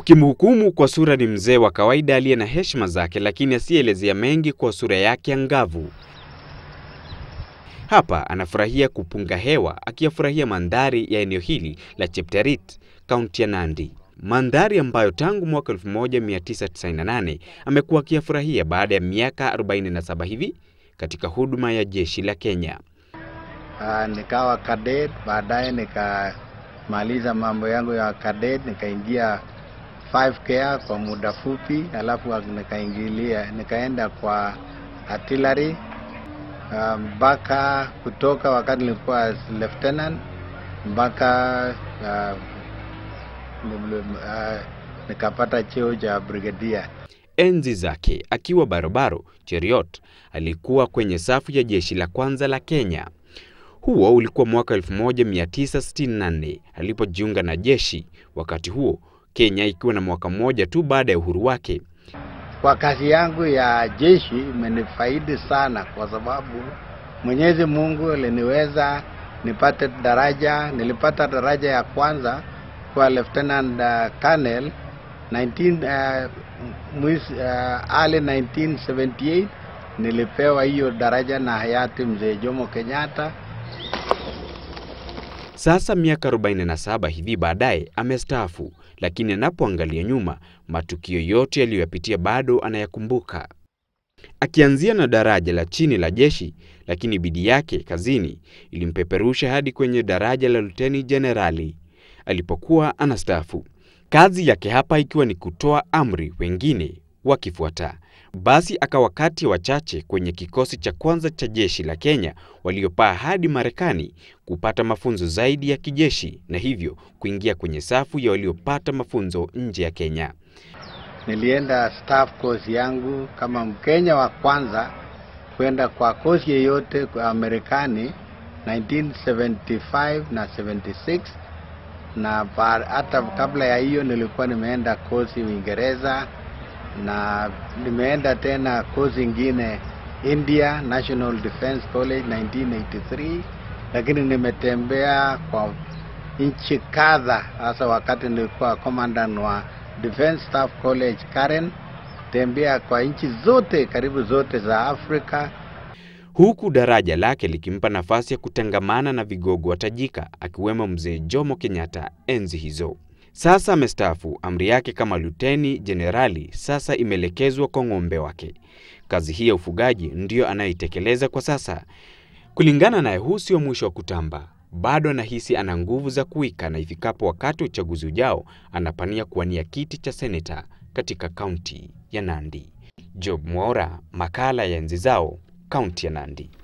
Wakimhukumu kwa sura ni mzee wa kawaida aliye na heshima zake, lakini asiyeelezea mengi kwa sura yake angavu. Hapa anafurahia kupunga hewa akiyafurahia mandhari ya eneo hili la Chepterit, kaunti ya Nandi, mandhari ambayo tangu mwaka 1998 amekuwa akiyafurahia baada ya miaka 47 hivi katika huduma ya jeshi la Kenya. Uh, nikawa cadet, baadaye nikamaliza mambo yangu ya cadet, nikaingia 5K kwa muda fupi, alafu nikaingilia nikaenda kwa artillery mpaka uh, kutoka wakati nilikuwa lieutenant mpaka uh, uh, nikapata cheo cha brigadier. Enzi zake akiwa barobaro, Cheruiyot alikuwa kwenye safu ya jeshi la kwanza la Kenya. Huo ulikuwa mwaka 1964 alipojiunga na jeshi, wakati huo Kenya ikiwa na mwaka mmoja tu baada ya uhuru wake. Kwa kazi yangu ya jeshi imenifaidi sana, kwa sababu Mwenyezi Mungu aliniweza nipate daraja. Nilipata daraja ya kwanza kwa lieutenant uh, colonel 19 uh, mwis, uh, early 1978 nilipewa hiyo daraja na hayati mzee Jomo Kenyatta. Sasa miaka 47 hivi baadaye amestaafu, lakini anapoangalia nyuma, matukio yote yaliyoyapitia bado anayakumbuka, akianzia na daraja la chini la jeshi, lakini bidii yake kazini ilimpeperusha hadi kwenye daraja la luteni jenerali alipokuwa anastaafu. Kazi yake hapa ikiwa ni kutoa amri, wengine wakifuata. Basi akawa kati ya wachache kwenye kikosi cha kwanza cha jeshi la Kenya waliopaa hadi Marekani kupata mafunzo zaidi ya kijeshi na hivyo kuingia kwenye safu ya waliopata mafunzo nje ya Kenya. Nilienda staff course yangu kama Mkenya wa kwanza kwenda kwa kozi yeyote kwa Marekani 1975 na 76 na hata kabla ya hiyo nilikuwa nimeenda kozi Uingereza na nimeenda tena kozi ingine India National Defence College 1983, lakini nimetembea kwa nchi kadha, hasa wakati nilikuwa commandant wa Defence Staff College Karen, tembea kwa nchi zote karibu zote za Afrika huku daraja lake likimpa nafasi ya kutangamana na vigogo watajika akiwemo mzee Jomo Kenyatta enzi hizo. Sasa amestaafu, amri yake kama luteni jenerali sasa imeelekezwa kwa ng'ombe wake. Kazi hii ya ufugaji ndiyo anayoitekeleza kwa sasa. Kulingana naye, huu sio mwisho wa kutamba. Bado anahisi ana nguvu za kuwika, na ifikapo wakati wa uchaguzi ujao anapania kuwania kiti cha seneta katika kaunti ya Nandi. Job Mwaura, makala ya Enzi Zao, kaunti ya Nandi.